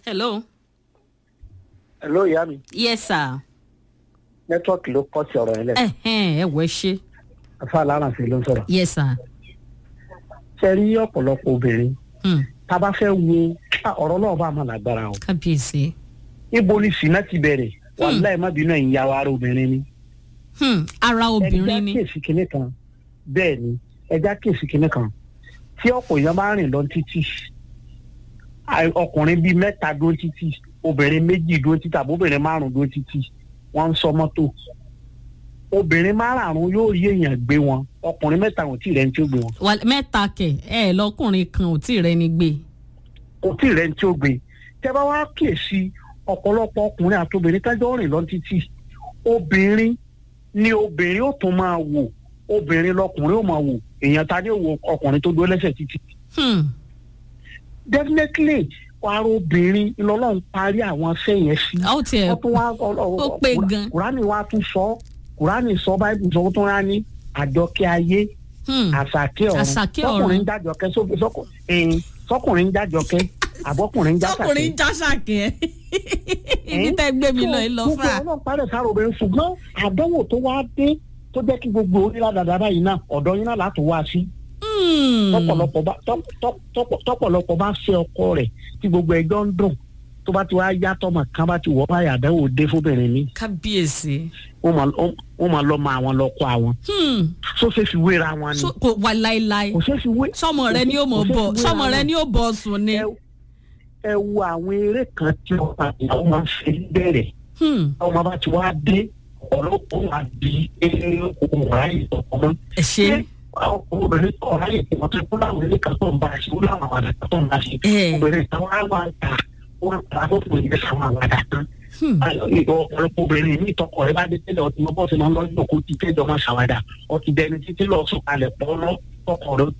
hello. hello ìyá mi yes sir. nẹ́tíwọ́ọ̀kì ló kọ́ sí ọ̀rọ̀ yẹn lẹ̀ ẹ̀hẹ́n ẹ wọ ẹ ṣe. afa alárànṣe ló ń sọ̀rọ̀ yes sir. ṣe rí ọ̀pọ̀lọpọ̀ obìnrin Hmm. tá a bá fẹ́ wo ah, ọ̀rọ̀ náà bá máa lágbára o kábíyèsí. ibo ni sinna ti bẹ̀rẹ̀ wàláì má bínú ẹ̀yin yàwó ara obìnrin ni Hmm. ara obìnrin ni. ẹja kéèsì kinní kan bẹ́ẹ̀ ni ẹja kéèsì kinní kan tí ọ̀pọ̀ èèyàn bá rìn lọ títì àì- ọkùnrin bíi mẹ́ta dúró títì obìnrin méjì dúró títì àbí obìnrin márùn dúró títì wọ́n ń sọ mọ́tò obìnrin márùn yóò rí èèyàn gbé wọn ọkùnrin mẹ́ta ò tí ì rẹ̀ ní tí ó gbé wọn Wà- mẹ́ta kẹ̀ ẹ lọ́kùnrin kan ò tí ì rẹni gbé. kò tí ì rẹ̀ ní tí ó gbé tẹ́ bá wá kíyèsí ọ̀pọ̀lọpọ̀ ọkùnrin àti obìnrin tájọ́ rìn lọ títì obìnrin ni obìnrin ó tún máa wò obìnrin lọkùnrin ó máa wò èèyàn ta ni ó wo ọkùnrin tó dúró lẹ́sẹ̀ títì Hmm. definitely wàá obìnrin lọ́lọ́run parí àwọn iṣẹ́ yẹn sí a ó tiẹ̀ wọ́n tún wá ó pé gan. kùránì wa tún sọ kùránì sọ báyìí sọ tó rán ní àjọkẹ́ ayé Hmm. àṣàkẹ́ ọ̀run Àṣàkẹ́ ọ̀run. sọkùnrin ń jájọkẹ́ sóbi- sọkù- ẹ̀yìn, sọkùnrin ń jájọkẹ́ àbọ̀kùnrin ń jáṣàkẹ́ tọkùnrin jáṣàkẹ́ ibi tẹ́ gbé mi lọ yìí lọ gbogbo fà. ọlọ́run parẹ́ sára obìnrin ṣùgbọ́n àdánwò tó wá dé tó jẹ́ kí gbogbo orílẹ̀ dàda báyìí náà ọ̀dọ́ yín náà láti wá sí Hmm. tọ́pọ̀lọpọ̀ bá tọ́- tọ́- tọ́pọ̀- tọ́pọ̀lọpọ̀ bá fẹ́ ọkọ rẹ̀ tí gbogbo ẹjọ́ ń dùn tó bá ti wá yá tọmọ kan bá ti wọ́ báyìí àdánwò dé fóbìnrin mi kábíyèsí. wọ́n máa- wọ́n máa lọ mọ àwọn lọ́kọ àwọn Hmm. tó ṣe fi wéra wọn ni So- kò wà láéláé. kò ṣe fi wé sọmọ rẹ ni ó mọ kò ṣe bọ fi wéra sọmọ rẹ wọn. ni ó bọ sùn ni. ẹ ẹ wo àwọn eré kan tí ọba ìyàwó máa ń ṣe bẹ̀rẹ̀ Hmm. ọmọ bá ti wá dé ọ̀pọ̀lọpọ̀ wà di eré ohun ráyè tọkọmọ. ẹ ṣe. obìnrin tó ráyè tí wọ́n ti kú láwọn ilé kan tó ń bá a ṣe ó láwọn àwàdà kan tó ń bá a ṣe. Eh. obìnrin kan wá wá ń ta wọ́n ta tó fún ìgbésẹ̀ àwọn àwàdà kan. Hmm. ọ̀pọ̀lọpọ̀ obìnrin ní ìtọ́kọ̀ rẹ bá dé tẹ́lẹ̀ ọtí mọ́ bọ́ọ̀sì máa ń lọ sí òkú ti tẹ́jọ́ máa ṣàwádà ọtí dẹni títí lọ sùn kalẹ̀ pọ́ lọ tọkọ̀ rẹ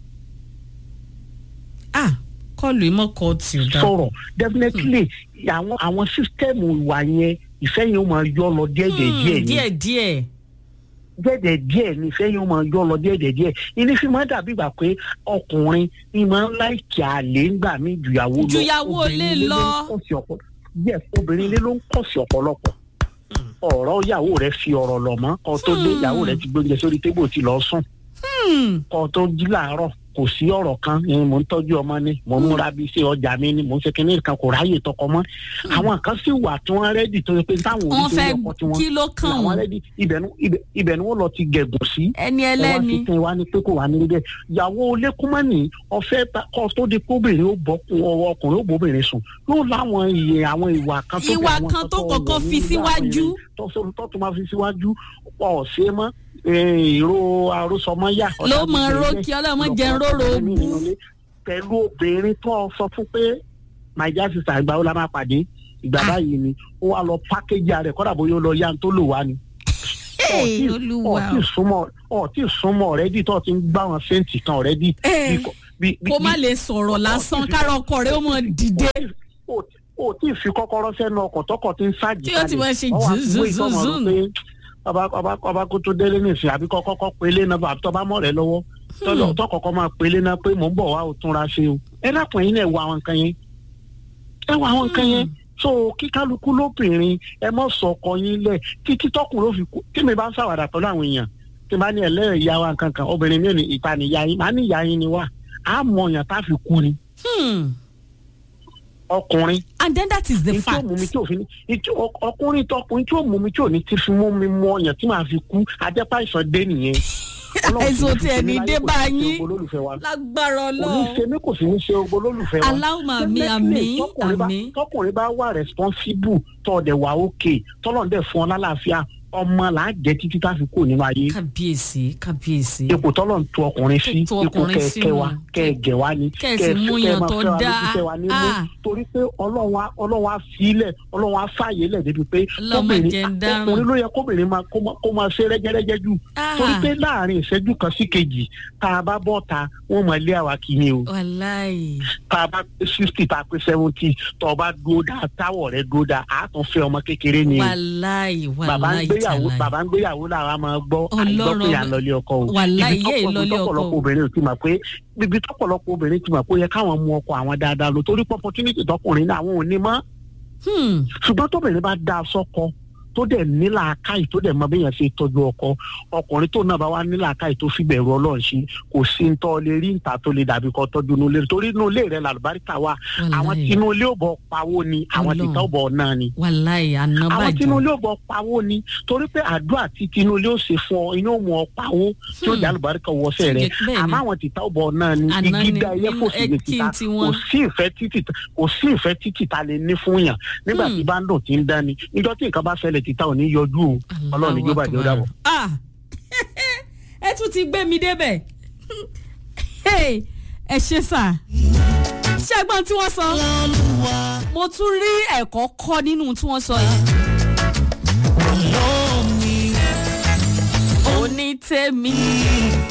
ah kọlu ìmọ̀kọ tí ò dá. sọ̀rọ̀ definitely àwọn àwọn sísítẹ́ẹ̀mù ìwà yẹn ìfẹ́ yẹn ó máa yọ lọ díẹ̀díẹ̀ díẹ̀ ni díẹ̀ díẹ̀. díẹ̀díẹ̀ díẹ̀ ni ìfẹ́ yẹn ó máa yọ lọ díẹ̀díẹ̀ díẹ̀ ìní fi máa dàbí ìgbà pé ọkùnrin ni máa ń láìkí àlè ńgbà mí jùyàwó lọ Jùyàwó Obìnrin lé ilé lọ. ń kọ̀ sí ọ̀pọ̀- yes obìnrin ilé ló ń kọ̀ sí ọ̀pọ̀lọpọ̀ ọ̀rọ̀ ìyàwó rẹ̀ fi ọ̀rọ̀ lọ̀ mọ́ kó tó dé ìyàwó rẹ̀ ti gbóúnjẹ sórí tébù ti lọ sùn Hmm. kó tó jí làárọ̀ kò sí ọ̀rọ̀ kan ni mò ń tọ́jú ọmọ ni mò ń múra bí iṣẹ́ ọjà mi ni mò ń ṣe kinní kan kò ráyè tọkọ mọ́ àwọn kan sì wà tí wọ́n rẹ́dì tó yẹ pé táwọn wọ́n oríṣiríṣi fẹ́ ọkọ tí wọ́n kí ló kàn àwọn wọ́n rẹ́dì ibẹ̀ ni- ibẹ̀- ibẹ̀ ni wọ́n lọ ti gẹ̀gùn sí ẹni ẹ wá ẹlẹ́ni. sí kí n wá ní pé kò wá ní bẹ́ẹ̀ ìyàwó lẹ́kúnmọ́nì ọ̀fẹ́ ta- kọ́ tó di kóbìnrin ó bọ́ ọwọ́ ọkùnrin ó bóbìnrin sùn yóò láwọn iye àwọn ìwà kan tó bí Ìwà àwọn kan tó wọ̀ kọ́kọ́ nínú fi àwọn síwájú. ìrìn tó sọ- tó tún máa fi síwájú ọ̀ ṣe mọ́ eh, ìró àròsọmọ́yà ló mọ rókì ọlọ́mọ jẹ́ róró bú. pẹ̀lú obìnrin tó sọ fún pé naija sista ìgbà wo la máa pàdé ìgbà Ah. báyìí ni ó wá lọ pákéjì rẹ̀ kọ́dà bóyá ó lọ yá tó lò wá ni Hey, olúwa ọtí súnmọ́ ọtí súnmọ́ ọ̀rẹ́dì tó ti ń gbá wọn sẹ́ǹtì kan ọ̀rẹ́dì. Eh, kó má lè sọ̀rọ̀ lásán kára ọkọ rẹ̀ ó mọ dìde. o tí ì fi kọ́kọ́rọ́ sẹ́nu ọkọ̀ tọkọ̀ tí ń ṣáàjì Tí ó ti máa ṣe Ọ wá gbé ìtọ́mọ̀ zzzz. rò pé ọba ọba ọba kó tó délé nìsín àbí kọ́kọ́ kọ́ pélé náà àbí tọ́ba mọ̀ rẹ̀ lọ́wọ́ tọ́lọ̀ tọkọ̀kọ́ máa pélé náà pé mò ń bọ̀ wá ò túnra ṣe o ẹ dákun yín náà ẹ wo àwọn nǹkan yẹn ẹ wo àwọn nǹkan yẹn so kí kálukú lóbìnrin ẹ mọ̀ sọ ọkọ yín lẹ̀ títí tọkùnrin ó fi kú tí mi bá ń ṣàwàdà pẹ̀lú àwọn èèyàn tí bá ní ẹlẹ́rìí ìyá wa nǹkan kan obìnrin mi ò ní ìpànìyà yín màá ní ìyá yín ni wá á mọ ọ̀yàn tá a fi kú ni Hmm. ọkùnrin and then that is the ní tí ó fact. mú mi tí ò fi ní ní tí ọ- ọkùnrin tọkùnrin tí ó mú mi tí ò ní ti fi mú mi mú ọyàn tí màá fi kú ajẹ́pá ìsàn dé nìyẹn. Ọlọ́run Àìsàn sì tí fi ẹni ṣe mí dé láyé, bá kò sì ṣe yín. ogbó olólùfẹ́ wa. lágbára kò ní ọlọ́run. ṣe mí kò sì ní ṣe ogbó olólùfẹ́ wa. Allahumma àmín, Definitely, àmín, tọkùnrin bá- àmín. tọkùnrin bá wà responsible tọ́ọ̀dẹ̀ wà òkè tọ́lọ̀ ń dẹ̀ fún ọ lálàáfíà ọmọ là á jẹ́ títí tá a fi kúrò nínú ayé kábíyèsí kábíyèsí. ipò tọ́lọ̀ ń tu ọkùnrin sí Tó tu ipò ọkùnrin sí kẹ̀kẹ́ wa wọn. kẹ̀gẹ̀ wa ni Kẹ́ ẹ sì kẹ́ ẹ mú fẹ́ yàn máa tó fẹ́ wa dáa. lójú, fẹ́ wa nímú Ah. torí pé ọlọ́run á ọlọ́run á sílẹ̀ ọlọ́run á fààyè lẹ̀ débi pé Ọlọ́mọ jẹ́ ń dáràn. ọkùnrin ló yẹ kóbìnrin máa kó máa- kó máa ṣe rẹ́gẹ́rẹ́gẹ́ jù Ah. torí pé láàrin ìṣẹ́jú kan sí kejì tá a bá bọ́ ta wọ́n máa lé àwa kì í ni o wàláì. tá a bá pé sixty tá a pé seventy tó o bá dúró dáa táwọ̀ rẹ dúró dáa àá tún fẹ́ ọmọ kékeré ni o wàláì bàbá ń wàláì gbé gbéyàwó tàlàyé. bàbá ń gbéyàwó làwa máa gbọ́ Ọlọ́run àìgbọ́ pé à ń lọlé ọkọ o Wàláhì, Ibi yé tọ́pọ̀- lọlé ọkọ. tọ́pọ̀lọpọ̀ obìnrin ti mọ̀ pé ibi tọ́pọ̀lọpọ̀ obìnrin ti mọ̀ pé ó yẹ káwọn mú ọkọ àwọn dáadáa lọ torí pé opportunity tọkùnrin náà àwọn ò ní mọ́ Hmm. ṣùgbọ́n tóbìnrin bá da sọ́kọ tó dẹ̀ nílà káì tó dẹ̀ mọ bí yẹn ṣe tọ́jú ọkọ ọkùnrin tó náà bá wá nílà káì tó fi bẹ̀rù ọlọ́run ṣe kò sí ń tọ́ lè rí níta tó lè dàbí kọ́ tọ́jú inú ilé torí inú ilé rẹ̀ làlùbáríkà wà àwọn Wàláhì. tí inú ilé ò bọ̀ pawó ni àwọn Ọlọ́run. tìta ò bọ̀ náà ni wàláì àwọn tí inú ànábàjọ. ilé ò bọ̀ pawó ni torí pé àdúrà tí tinú ilé ò ṣe fún ọ inú ò mú ọ pawó tí ó Hmm. dé àlùbáríkà wọṣẹ rẹ Bẹ́ẹ̀ni. àmọ́ àwọn tìta ò bọ̀ náà ni Àná igi ni dá ẹyẹ nínú fò sí ní ẹkí tìta tiwọn. kò sí ìfẹ́ títì kò sí ìfẹ́ títì ta lè ní fún yàn nígbà Hmm. tí bá ń dùn tí ń dání níjọ́ tí nǹkan bá ṣẹlẹ̀ tìta ò ní yọjú o ọlọ́run ní jọba ìjọba dàbọ̀. Ah, ẹ tún ti gbé mi débẹ̀ Hey, ẹ ṣe sà ṣẹ́gbọ́n tí wọ́n sọ mo tún rí ẹ̀kọ́ kọ́ nínú tí wọ́n sọ yìí. onítẹ̀mí